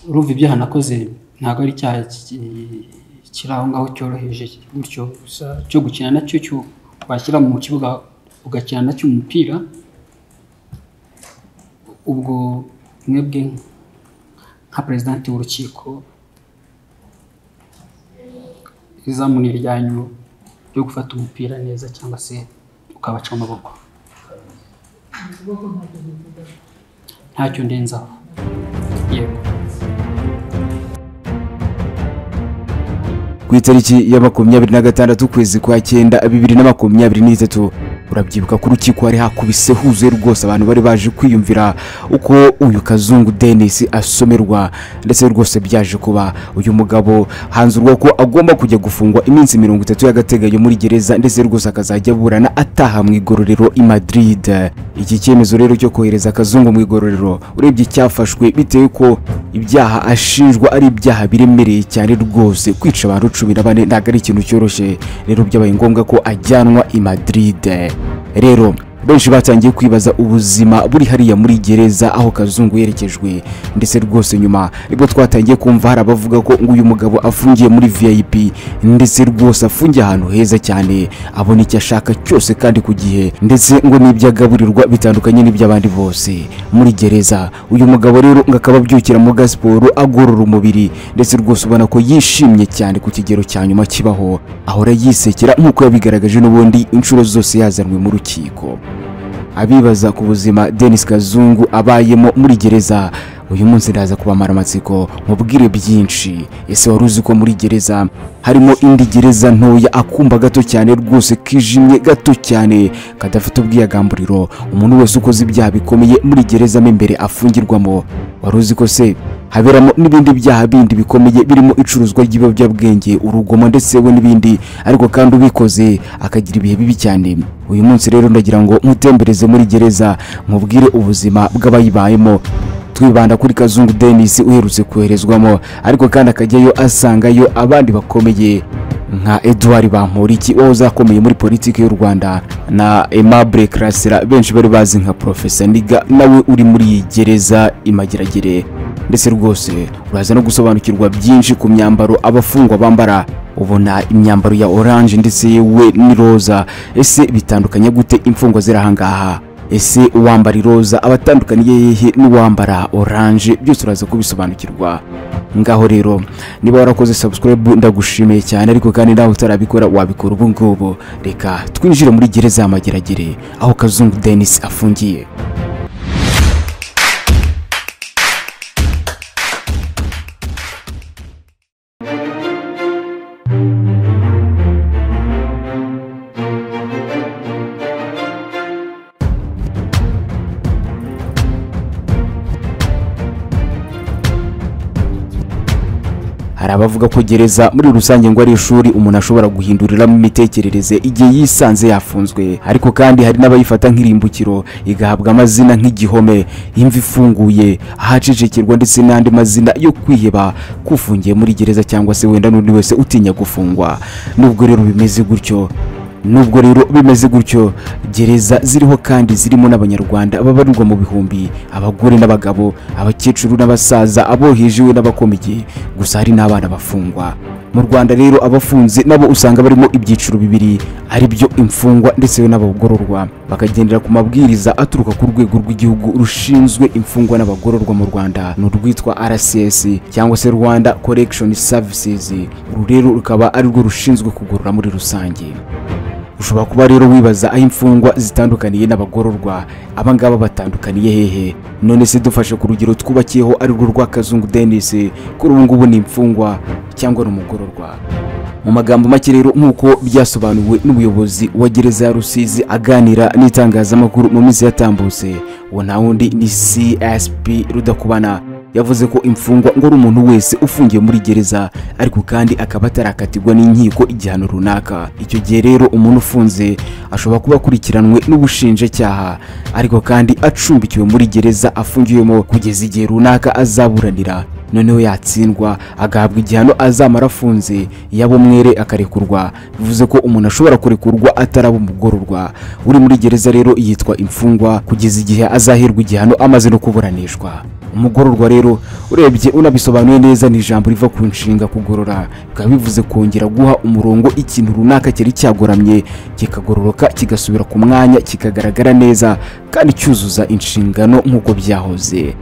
urumva ibyaha nakoze ntabwo ari icyaha ki- kiri aho ngaho cyoroheje gutyo gusa cyo gukina nacyo cyo washyira mu kibuga ugakina nacyo umupira ubwo mwebwe nka perezidanti w'urukiko izamu ni iryanyu ryo gufata umupira neza cyangwa se ukabaca amaboko ntacyo ndenzaho yego ku itariki ya makumyabiri na gatandatu ukwezi kwa cyenda bibiri na makumyabiri n'itatu urabyibuka ko urukiko hari hakubise huzuye rwose abantu bari baje kwiyumvira uko uyu kazungu denisi asomerwa ndetse rwose byaje kuba uyu mugabo hanzurwa ko agomba kujya gufungwa iminsi mirongo itatu y'agateganyo muri gereza ndetse rwose akazajya aburana ataha mu igororero i madrid iki cyemezo rero cyo kohereza kazungu mu igororero urebye icyafashwe bitewe ko ibyaha ashinjwa ari ibyaha biremereye cyane rwose kwica abantu cumi na bane ntabwo ari ikintu cyoroshye rero byabaye ngombwa ko ajyanwa i madrid rero benshi batangiye kwibaza ubuzima buri hariya muri gereza aho kazungu yerekejwe ndetse rwose nyuma nibwo twatangiye kumva hari abavuga ko ngo uyu mugabo afungiye muri vip ndetse rwose afungiye ahantu heza cyane abona icyo ashaka cyose kandi ku gihe ndetse ngo n'ibyo agaburirwa bitandukanye n'iby'abandi bose muri gereza uyu mugabo rero ngo akaba abyukira mu gasiporo agorora umubiri ndetse rwose ubona ko yishimye cyane ku kigero cya nyuma kibaho ahora yisekera nk'uko yabigaragaje n'ubundi inshuro zose yazanwe mu rukiko abibaza ku buzima denis kazungu abayemo muri gereza uyu munsi ndaza kubamara amatsiko mubwire byinshi ese wari uzi ko muri gereza harimo indi gereza ntoya akumba gato cyane rwose kijimye gato cyane kadafite ubwiyagamburiro umuntu wese ukoze ibyaha bikomeye muri gereza mo imbere afungirwamo wari uzi ko se haberamo n'ibindi byaha bindi bikomeye birimo icuruzwa ry'ibiyobyabwenge urugomo ndetse we n'ibindi ariko kandi ubikoze akagira ibihe bibi cyane uyu munsi rero ndagira ngo nkutembereze muri gereza nkubwire ubuzima bw'abayibayemo twibanda kuri kazungu denis uherutse koherezwamo ariko kandi akajyayo asangayo abandi bakomeye nka edouard bamporiki wowe uzakomeye muri politiki y'u rwanda na aimable karasira benshi bari bazi nka profesa niga nawe uri muri iyi gereza imageragere ndetse rwose uraza no gusobanukirwa byinshi ku myambaro abafungwa bambara ubona imyambaro ya oranje ndetse yewe n'iroza ese bitandukanye gute imfungwa ziri ahangaha ese uwambara iroza aba atandukaniye hehe n'uwambara oranje byose uraza kubisobanukirwa ngaho rero niba warakoze subscribe ndagushimiye cyane ariko kandi nawe utarabikora wabikora ubu ngubu reka twinjire muri gereza ya mageragere aho kazungu denis afungiye hari abavuga ko gereza muri rusange ngo ari ishuri umuntu ashobora guhinduriramo imitekerereze igihe yisanze yafunzwe ariko kandi hari n'abayifata nk'irimbukiro igahabwa amazina nk'igihome imva ifunguye ahacecekerwa ndetse n'andi mazina yo kwiheba kufungiye muri gereza cyangwa se wenda n'undi wese utinya gufungwa nubwo rero bimeze gutyo nubwo rero bimeze gutyo gereza ziriho kandi zirimo n'abanyarwanda babarirwa mu bihumbi abagore n'abagabo abakecuru n'abasaza abohejewe n'abakomeye gusa hari n'abana bafungwa mu rwanda rero abafunze nabo usanga barimo ibyiciro bibiri ari byo imfungwa ndetse n'abagororwa bakagendera ku mabwiriza aturuka ku rwego rw'igihugu rushinzwe imfungwa n'abagororwa mu rwanda ni urwitwa rcs cyangwa se rwanda correction services uru rero rukaba ari rwo rushinzwe kugorora muri rusange ushobora kuba rero wibaza aho imfungwa zitandukaniye n'abagororwa abangaba batandukaniye hehe none se dufashe ku rugero twubakiyeho arirwo rwa kazungu denis kuri ubu ngubu ni imfungwa cyangwa ni umugororwa mu magambo make rero nk'uko byasobanuwe n'ubuyobozi wa gereza ya rusizi aganira n'itangazamakuru mu minsi yatambutse uwo nta wundi ni csp rudakubana yavuze ko imfungwa ngo ari umuntu wese ufungiye muri gereza ariko kandi akaba atarakatirwa n'inkiko igihano runaka icyo gihe rero umuntu ufunze ashobora kuba akurikiranwe n'ubushinjacyaha ariko kandi acumbikiwe muri gereza afungiwemo kugeza igihe runaka azaburanira noneho yatsindwa agahabwa igihano azamara afunze yaba umwere akarekurwa bivuze ko umuntu ashobora kurekurwa ataraba umugororwa uri muri gereza rero yitwa imfungwa kugeza igihe azaherwa igihano amaze no kuburanishwa umugororwa rero urebye unabisobanuye neza ni ijambo riva ku nshinga kugorora bikaba bivuze kongera guha umurongo ikintu runaka cyari cyagoramye kikagororoka kigasubira ku mwanya kikagaragara neza kandi cyuzuza inshingano nk'uko byahoze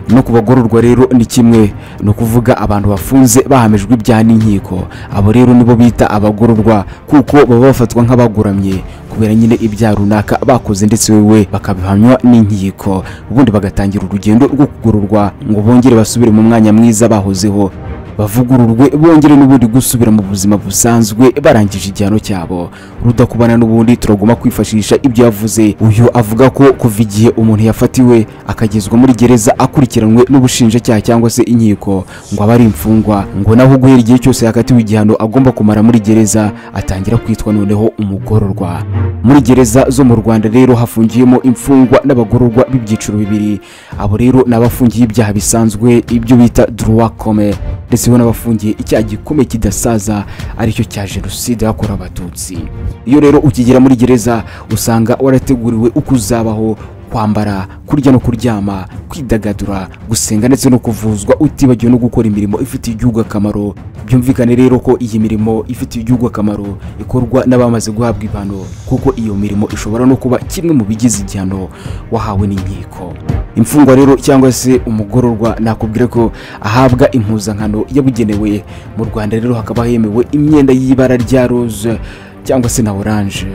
no ku bagororwa rero ni kimwe ni ukuvuga abantu bafunze bahamijwe ibyaha n'inkiko abo rero nibo bita abagororwa kuko baba bafatwa nk'abagoramye kubera nyine ibyaha runaka bakoze ndetse wowe bakabihamywa n'inkiko ubundi bagatangira urugendo rwo kugororwa ngo bongere basubire mu mwanya mwiza bahozeho bavugururwe bongere n'ubundi gusubira mu buzima busanzwe barangije igihano cyabo rudakubana n'ubundi turagomba kwifashisha ibyo yavuze uyu avuga ko kuva igihe umuntu yafatiwe akagezwa muri gereza akurikiranwe n'ubushinjacyaha cyangwa se inkiko ngo abe ari imfungwa ngo naho guhera igihe cyose yakatiwe igihano agomba kumara muri gereza atangira kwitwa noneho umugororwa muri gereza zo mu rwanda rero hafungiyemo imfungwa n'abagororwa b'ibyiciro bibiri abo rero ni abafungiye ibyaha bisanzwe ibyo bita droit commun ndetse bo n'abafungiye icyaha gikomeye kidasaza aricyo cya jenoside yakorewe abatutsi iyo rero ukigera muri gereza usanga warateguriwe uko uzabaho kwambara kurya no kuryama kwidagadura gusenga ndetse no kuvuzwa utibagiwe no gukora imirimo ifitiye igihugu akamaro byumvikane rero ko iyi mirimo ifitiye igihugu akamaro ikorwa n'abamaze guhabwa ibihano kuko iyo mirimo ishobora no kuba kimwe mu bigize igihano wahawe n'inkiko imfungwa rero cyangwa se umugororwa nakubwira ko ahabwa impuzankano yabugenewe mu rwanda rero hakaba hemewe imyenda y'ibara rya roze cyangwa se na oranje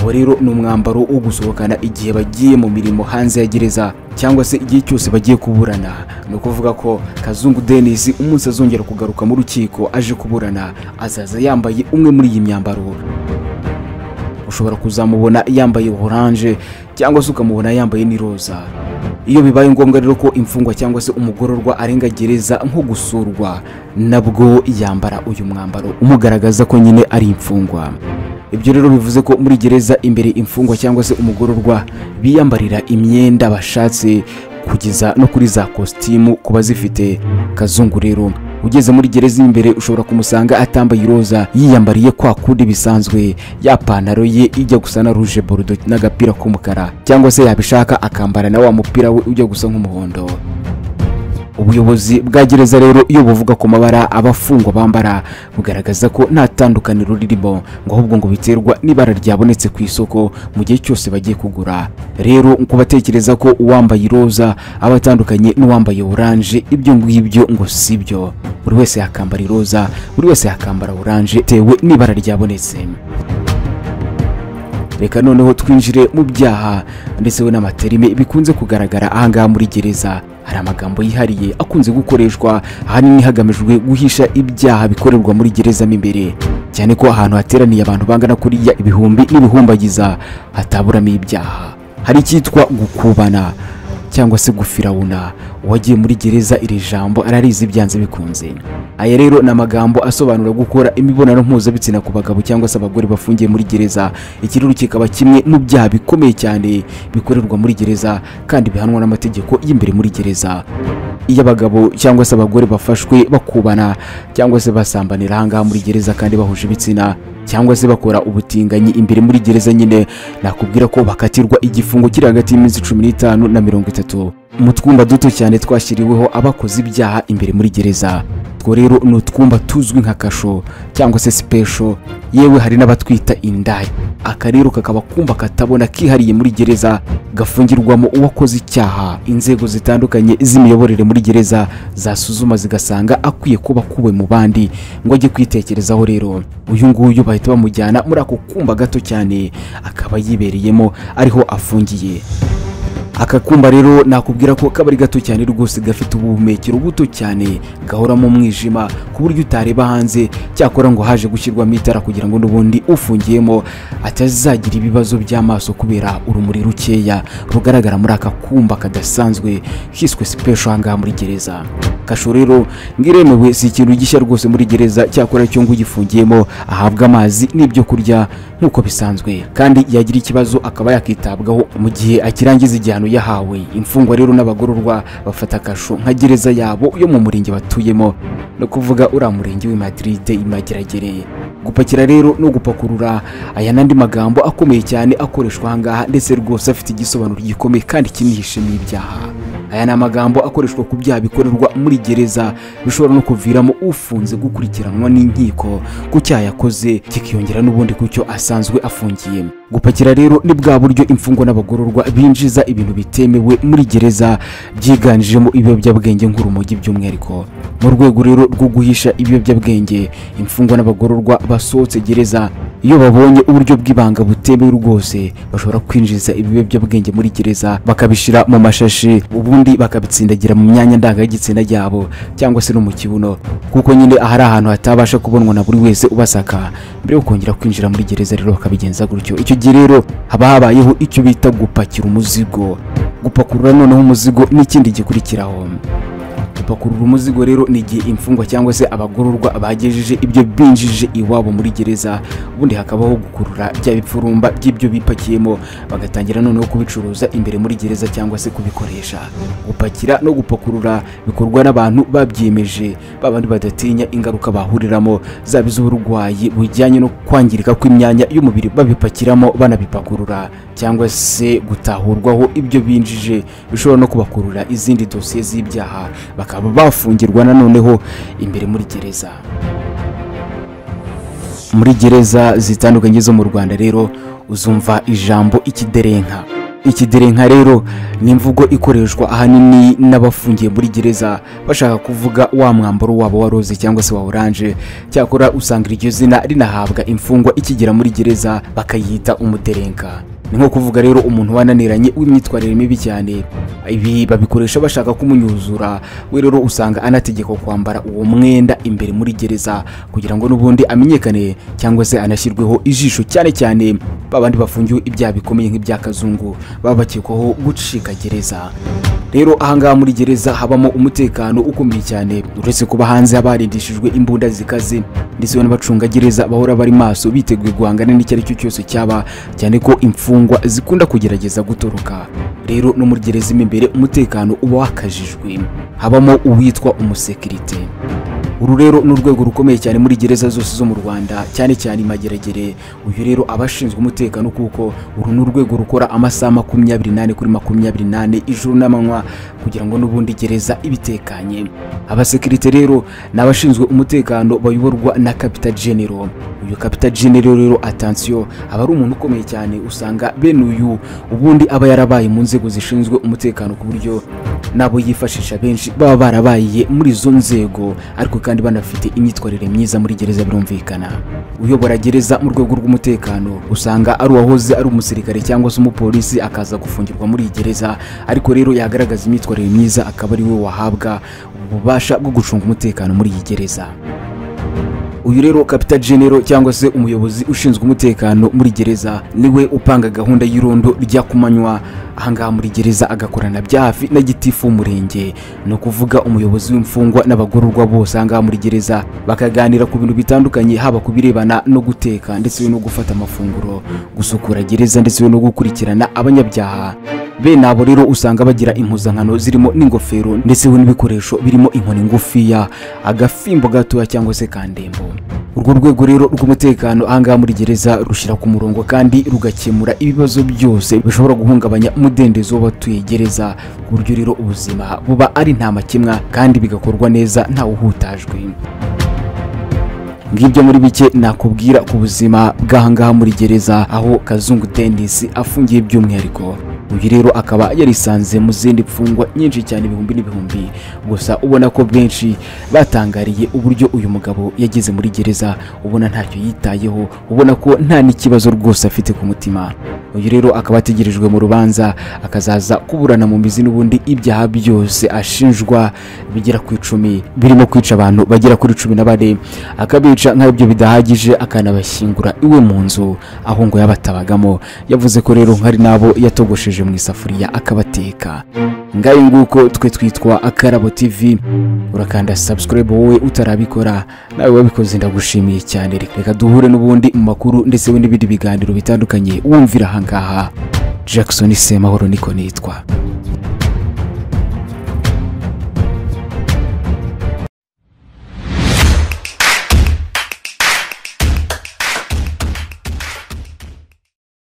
uwo rero ni umwambaro wo gusohokana igihe bagiye mu mirimo hanze ya gereza cyangwa se igihe cyose bagiye kuburana ni ukuvuga ko kazungu denisi umunsi azongera kugaruka mu rukiko aje kuburana azaza yambaye umwe muri iyi myambaro ushobora kuzamubona yambaye oranje cyangwa se ukamubona yambaye n'iroza iyo bibaye ngombwa rero ko imfungwa cyangwa se umugororwa arenga gereza nko gusurwa nabwo yambara uyu mwambaro umugaragaza ko nyine ari imfungwa ibyo rero bivuze ko muri gereza imbere imfungwa cyangwa se umugororwa biyambarira imyenda bashatse kugeza no kuri za kositimu kuba zifite kazungu rero ugeze muri gereza imbere ushobora kumusanga atambaye iroza yiyambariye kwa kundi bisanzwe ya pantaro ye ijya gusa na ruje borudo n'agapira k'umukara cyangwa se yabishaka akambara na wa mupira we ujya gusa nk'umuhondo ubuyobozi bwa gereza rero iyo buvuga ku mabara abafungwa bambara bugaragaza ko nta tandukaniro ririmo ngo ahubwo ngo biterwa n'ibara ryabonetse ku isoko mu gihe cyose bagiye kugura rero kubatekereza ko uwambaye iroza aba atandukanye n'uwambaye oranje ibyo ngibyo ngo si byo buri wese yakambara iroza buri wese yakambara oranje bitewe n'ibara ryabonetse reka noneho twinjire mu byaha ndetse we n'amaterime bikunze kugaragara ahangaha muri gereza hari amagambo yihariye akunze gukoreshwa ahanini hagamijwe guhisha ibyaha bikorerwa muri gereza mo imbere cyane ko ahantu hateraniye abantu bangana kuriya ibihumbi n'ibihumbagiza hataburamo ibyaha hari icyitwa gukubana cyangwa se gufirawuna uwagiye muri gereza iri jambo ararizi byanze bikunze aya rero ni amagambo asobanura gukora imibonano mpuzabitsina ku bagabo cyangwa se abagore bafungiye muri gereza iki rero kikaba kimwe mu byaha bikomeye cyane bikorerwa muri gereza kandi bihanwa n'amategeko y'imbere muri gereza iyo abagabo cyangwa se abagore bafashwe bakubana cyangwa se basambanira ahangaha muri gereza kandi bahuje ibitsina cyangwa se bakora ubutinganyi imbere muri gereza nyine nakubwira ko bakatirwa igifungo kiri hagati y'iminsi cumi n'itanu na mirongo itatu mu twumba duto cyane twashyiriweho abakoze ibyaha imbere muri gereza two rero ni utwumba tuzwi nka kasho cyangwa se sipesho yewe hari n'abatwita indaya aka rero kakaba kumba katabona kihariye muri gereza gafungirwamo uwakoze icyaha inzego zitandukanye z'imiyoborere muri gereza zasuzuma zigasanga akwiye kuba kuwe mu bandi ngo ajye kwitekerezaho rero uyu nguyu bahita bamujyana muri ako kumba gato cyane akaba yibereyemo ariho afungiye aka kumba rero nakubwira ko kaba ari gato cyane rwose gafite ubuhumekero buto cyane gahoramo umwijima ku buryo utareba hanze cyakora ngo haje gushyirwamo itara kugira ngo n'ubundi ufungiyemo atazagira ibibazo by'amaso kubera urumuri rukeya rugaragara muri aka kumba kadasanzwe kiswe sipesho ahangaha muri gereza kasho rero ngiremewe si ikintu gishya rwose muri gereza cyakora cyo ngo ugifungiyemo ahabwa amazi n'ibyo kurya nk'uko bisanzwe kandi yagira ikibazo akaba yakitabwaho mu gihe akirangiza igihano yahawe imfungwa rero n'abagororwa bafata kasho nka gereza yabo yo mu murenge batuyemo no kuvuga uriya murenge w'i Madrid imageragereye gupakira rero no gupakurura aya n'andi magambo akomeye cyane akoreshwa ahangaha ndetse rwose afite igisobanuro gikomeye kandi kinihishemo ibyaha aya ni amagambo akoreshwa ku byaha bikorerwa muri gereza bishobora no kuviramo ufunze gukurikiranwa n'inkiko ku cyaha yakoze kikiyongera n'ubundi ku cyo asanzwe afungiye gupakira rero ni bwa buryo imfungwa n'abagororwa binjiza ibintu bitemewe muri gereza byiganjemo ibiyobyabwenge nk'urumogi by'umwihariko mu rwego rero rwo guhisha ibiyobyabwenge imfungwa n'abagororwa basohotse gereza iyo babonye uburyo bw'ibanga butemewe rwose bashobora kwinjiza ibiyobyabwenge muri gereza bakabishyira mu mashashi ubundi bakabitsindagira mu myanya ndanga y'igitsina ryabo cyangwa se no mu kibuno kuko nyine ahari ahantu hatabasha kubonwa na buri wese ubasaka mbere yo kongera kwinjira muri gereza rero bakabigenza gutyo icyo gihe rero haba habayeho icyo bita gupakira umuzigo gupakurura noneho umuzigo n'ikindi gikurikiraho gupakurura umuzigo rero ni igihe imfungwa cyangwa se abagororwa bagejeje ibyo binjije iwabo muri gereza ubundi hakabaho gukurura bya bipfurumba by'ibyo bipakiyemo bagatangira noneho kubicuruza imbere muri gereza cyangwa se kubikoresha gupakira no gupakurura bikorwa n'abantu babyiyemeje ba bandi badatinya ingaruka bahuriramo zaba iz'uburwayi bujyanye no kwangirika kw'imyanya y'umubiri babipakiramo banabipakurura cyangwa se gutahurwaho ibyo binjije bishobora no kubakurura izindi dosiye z'ibyaha bakaba bafungirwa nanoneho imbere muri gereza muri gereza zitandukanye zo mu rwanda rero uzumva ijambo ikiderenka ikiderenka rero ni imvugo ikoreshwa ahanini n'abafungiye muri gereza bashaka kuvuga wa mwambaro wabo wa roze cyangwa se wa oranje cyakora usanga iryo zina rinahabwa imfungwa ikigera muri gereza bakayita umuderenka ni nko kuvuga rero umuntu wananiranye w'imyitwarire mibi cyane ibi babikoresha bashaka kumunyuzura we rero usanga anategekwa kwambara uwo mwenda imbere muri gereza kugira ngo n'ubundi amenyekane cyangwa se anashyirweho ijisho cyane cyane babandi bafungiwe ibyaha bikomeye nk'ibya kazungu baba bakekwaho gucika gereza rero ahangaha muri gereza habamo umutekano ukomeye cyane uretse kuba hanze haba harindishijwe imbunda zikaze ndetse n'abacungagereza bahora bari maso biteguye guhangana n'icyo ari cyo cyose cyaba cyane ko imfungwa zikunda kugerageza gutoroka rero no muri gereza mo imbere umutekano uba wakajijwe habamo uwitwa umusekirite uru rero ni urwego rukomeye cyane muri gereza zose zo mu Rwanda cyane cyane mageragere uyu rero abashinzwe umutekano kuko uru ni urwego rukora amasaha makumyabiri n'ane kuri makumyabiri n'ane ijoro n'amanywa kugira ngo n'ubundi gereza ibitekanye abasekirite rero ni abashinzwe umutekano bayoborwa na kapita genero uyu kapita genero rero atansiyo aba ari umuntu ukomeye cyane usanga bene uyu ubundi aba yarabaye mu nzego zishinzwe umutekano ku buryo nabo yifashisha benshi baba barabaye muri izo nzego ariko kandi banafite imyitwarire myiza muri gereza birumvikana uyobora gereza mu rwego rw'umutekano usanga ari uwahoze ari umusirikare cyangwa se umupolisi akaza gufungirwa muri iyi gereza ariko rero yagaragaza imyitwarire myiza akaba ari we wahabwa ububasha bwo gucunga umutekano muri iyi gereza uyu rero kapita genero cyangwa se umuyobozi ushinzwe umutekano muri gereza niwe upanga gahunda y'irondo rya kumanywa ahangaha muri gereza agakorana bya hafi na gitifu w'umurenge ni ukuvuga umuyobozi w'imfungwa n'abagororwa bose ahangaha muri gereza bakaganira ku bintu bitandukanye haba ku birebana no guteka ndetse no gufata amafunguro gusukura gereza ndetse no gukurikirana abanyabyaha bene abo rero usanga bagira impuzankano zirimo n'ingofero ndetse n'ibikoresho birimo inkoni ngufiya agafimbo gatoya cyangwa se kandembo urwo rwego rero rw'umutekano ahangaha muri gereza rushyira ku murongo kandi rugakemura ibibazo byose bishobora guhungabanya umudendezo w'abatuye gereza ku buryo rero ubuzima buba ari nta makemwa kandi bigakorwa neza ntawuhutajwe ngibyo muri bike nakubwira ku buzima bw'ahangaha muri gereza aho kazungu dennis afungiye by'umwihariko uyu rero akaba yarisanze mu zindi mfungwa nyinshi cyane ibihumbi n'ibihumbi gusa ubona ko benshi batangariye uburyo uyu mugabo yageze muri gereza ubona ntacyo yitayeho ubona ko nta n'ikibazo rwose afite ku mutima uyu rero akaba ategerejwe mu rubanza akazaza kuburana mu mizi n'ubundi ibyaha byose ashinjwa bigera ku icumi birimo kwica abantu bagera kuri cumi na bane akabica nk'ibyo bidahagije akanabashyingura iwe mu nzu aho ngo yabatabagamo yavuze ko rero hari n'abo yatogosheje mu isafuriya akabateka ngayo nguko twe twitwa akarabo tv urakanda subscribe wowe utarabikora nawe wabikoze ndagushimiye cyane reka duhure n'ubundi mu makuru ndetse n'ibindi biganiro bitandukanye wumvira ahangaha jackson semahoro niko nitwa